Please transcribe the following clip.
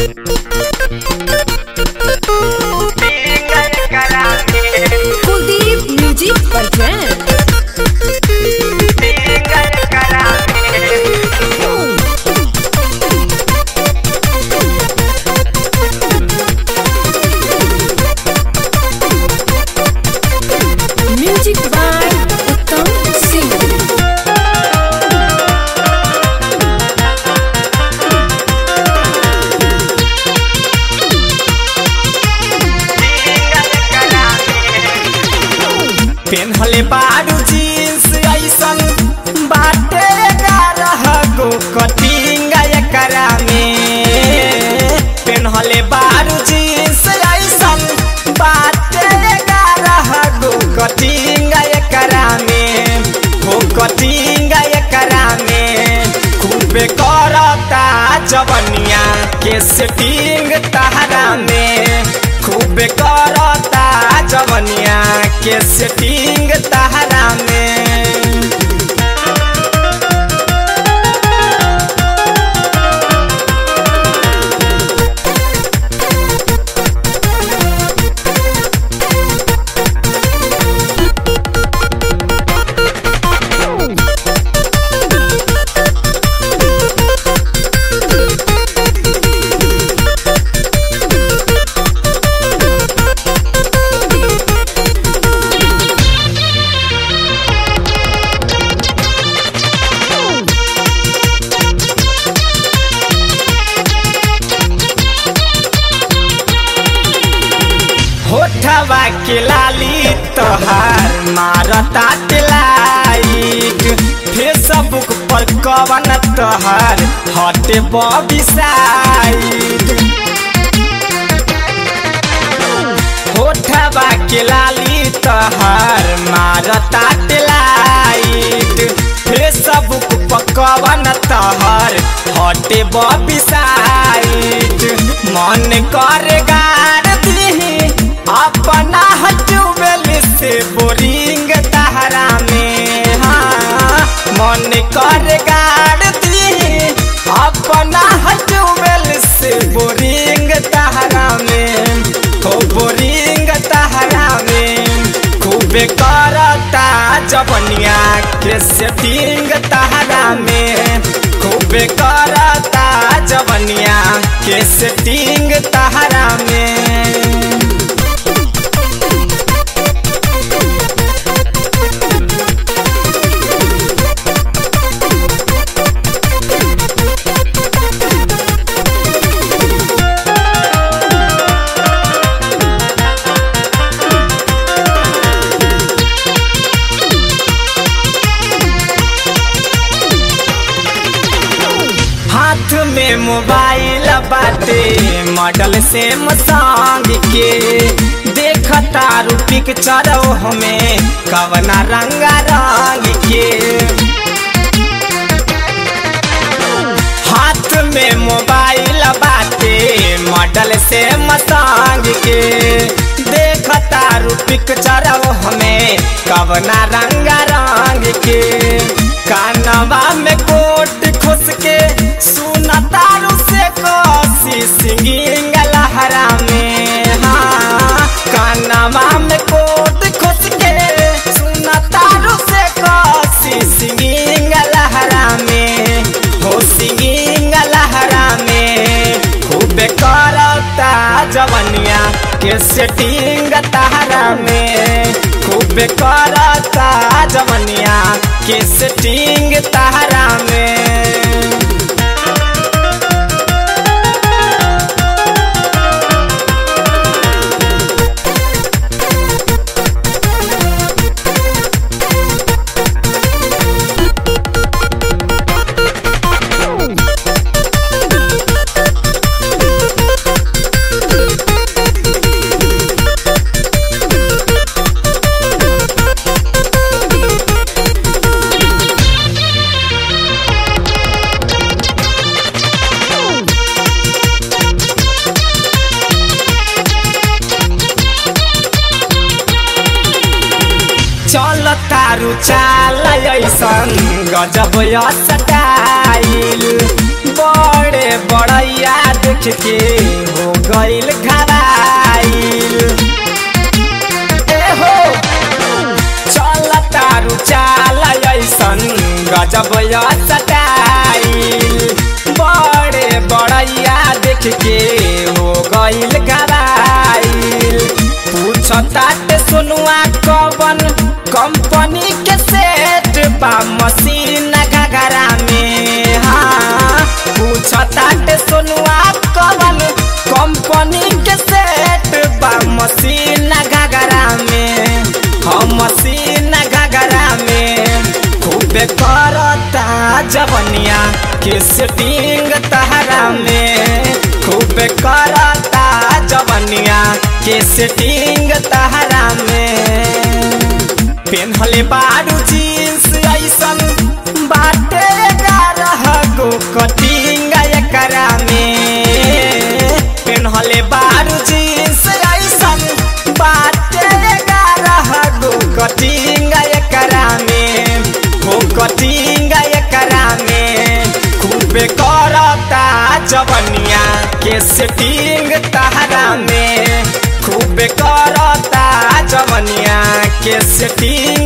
Kuldeep music perfect music by Uttam Singh पेन्हले बारू jeans ऐसन बाटे गारह गो कटिंग एकरा में पेन्हले बारू जीन्स ऐसन बाटे गारह गो कटिंग एकरा में हो कटिंग एकरा में खूबे करता जवनिया के सेटिंग तहरा में खूबे करता जवनिया के सेटिंग तहरा में होठवा के लाली तोहार मारता लाइट फेसबुक पर कवन तोहार हटे बबिसाइट होठवा के लाली तोहार मारता लाइट फेसबुक पर कवन तोहार हटे बबिसाइट मन कर गार दिही अपना हटुबेल से बोरिंग तहरा में हाँ मन कर गाड़ दी अपना हटुबेल से बोरिंग तहरा में हो बोरिंग तहरा में खूबे करता जवनिया के सेटिंग तहरा में खूबे करता जवनिया के सेटिंग तहरा में हाथ में मोबाइल बाटे मॉडल से मसांग के देखता रू पिक्चर हमें कवना रंगा रंग के हाथ में मोबाइल बाटे मॉडल से मसांग के देखता रू पिक्चर हमें कवना रंगा रंग के कानवा में कोट खुस के सुनता रू से कोसी सिंगिंग लहरा में हाँ कानवा में कोट खुस के सुनता रू से कोसी सिंगिंग लहरा में हो सिंगिंग लहरा में खूबे करता जवनिया के सेटिंग तहरा में खूबे करता जवनिया के सेटिंग तहरा में चल तारू चाल ऐसन गजब स्टाइल बड़े बड़ैया देख के हो गइल घराइल ए हो चल तारू चाल ऐसन गजब सटाइल बड़े बड़ैया देख के हो गइल घराइल पूछताटे सुनुआ कवन कंपनी के सेट बा मशीन घगरा में हाँ पूछताटे सुनुआ कवन कंपनी के सेट बा मशीन घगरा में हम मशीन घगरा में खूबे करता जवनिया के सेटिंग तहरा में खूबे करता जवनिया के सेटिंग तहरा में पेन्हले बारू जीन्स ऐसन बाटे गारह गो कटिंग एकरा में पेन्हले बारू जीन्स ऐसन बाटे गारह गो कटिंग एकरा में हो कटिंग एकरा में खूबे करता जवनिया के सेटिंग तहरा में खूबे करता जवनिया के सेटिंग